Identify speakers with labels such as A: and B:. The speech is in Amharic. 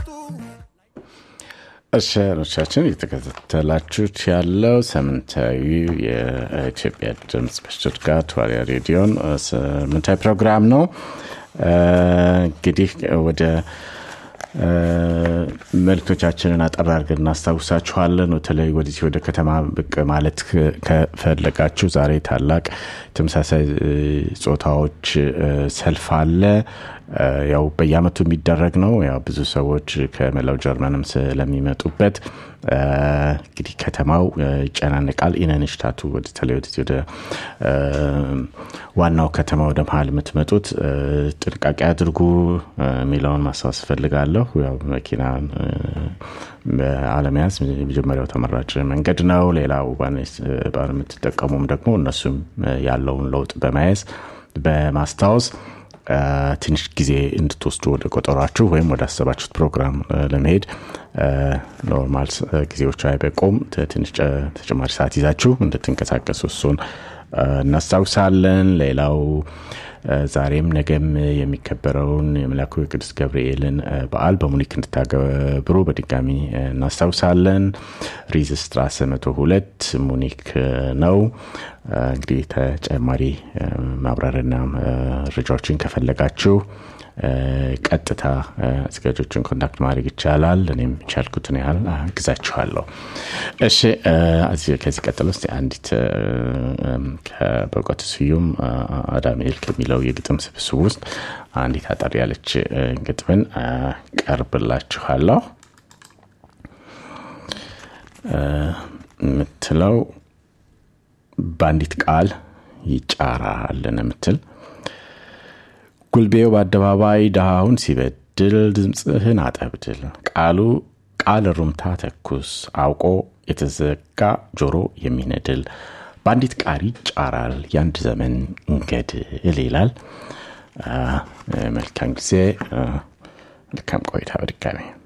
A: እሺኖቻችን እየተከታተላችሁት ያለው ሳምንታዊ የኢትዮጵያ ድምፅ በሽቱትጋርት ዋልያ ሬዲዮን ሳምንታዊ ፕሮግራም ነው እንግዲህ ወደ መልክቶቻችንን አጠር አድርገን እናስታውሳችኋለን በተለይ ወደዚህ ወደ ከተማ ብቅ ማለት ከፈለጋችሁ ዛሬ ታላቅ ተመሳሳይ ጾታዎች ሰልፍ አለ ያው በየአመቱ የሚደረግ ነው ያው ብዙ ሰዎች ከመላው ጀርመንም ስለሚመጡበት እንግዲህ ከተማው ይጨናንቃል ኢነንሽታቱ ወደተለይ ወደዚህ ወደ ዋናው ከተማ ወደ መሀል የምትመጡት ጥንቃቄ አድርጉ የሚለውን ማስታወስ ፈልጋለሁ ያው መኪና አለመያዝ የመጀመሪያው ተመራጭ መንገድ ነው ሌላው የምትጠቀሙም ደግሞ እነሱም ያለውን ለውጥ በመያዝ በማስታወስ ትንሽ ጊዜ እንድትወስዱ ወደ ቆጠሯችሁ ወይም ወደ አሰባችሁት ፕሮግራም ለመሄድ ኖርማል ጊዜዎች አይበቁም ትንሽ ተጨማሪ ሰዓት ይዛችሁ እንድትንቀሳቀሱ እሱን እናስታውሳለን ሌላው ዛሬም ነገም የሚከበረውን የመላኩ የቅዱስ ገብርኤልን በዓል በሙኒክ እንድታገብሩ በድጋሚ እናስታውሳለን ሪዝስትራሰ መቶ ሁለት ሙኒክ ነው እንግዲህ ተጨማሪ ማብራሪያና መረጃዎችን ከፈለጋችሁ ቀጥታ አዘጋጆችን ኮንታክት ማድረግ ይቻላል እኔም ቻልኩትን ያህል አግዛችኋለሁ እሺ ከዚህ ቀጥሎ ስ አንዲት በእውቀቱ ስዩም አዳምኤል ከሚለው የግጥም ስብስብ ውስጥ አንዲት አጠር ያለች ግጥምን ቀርብላችኋለሁ የምትለው በአንዲት ቃል ይጫራልን የምትል ጉልቤው በአደባባይ ድሃውን ሲበድል ድምፅህን አጠብድል ቃሉ ቃል ሩምታ ተኩስ አውቆ የተዘጋ ጆሮ የሚነድል በአንዲት ቃል ይጫራል የአንድ ዘመን እንገድል ይላል መልካም ጊዜ መልካም ቆይታ በድጋሚ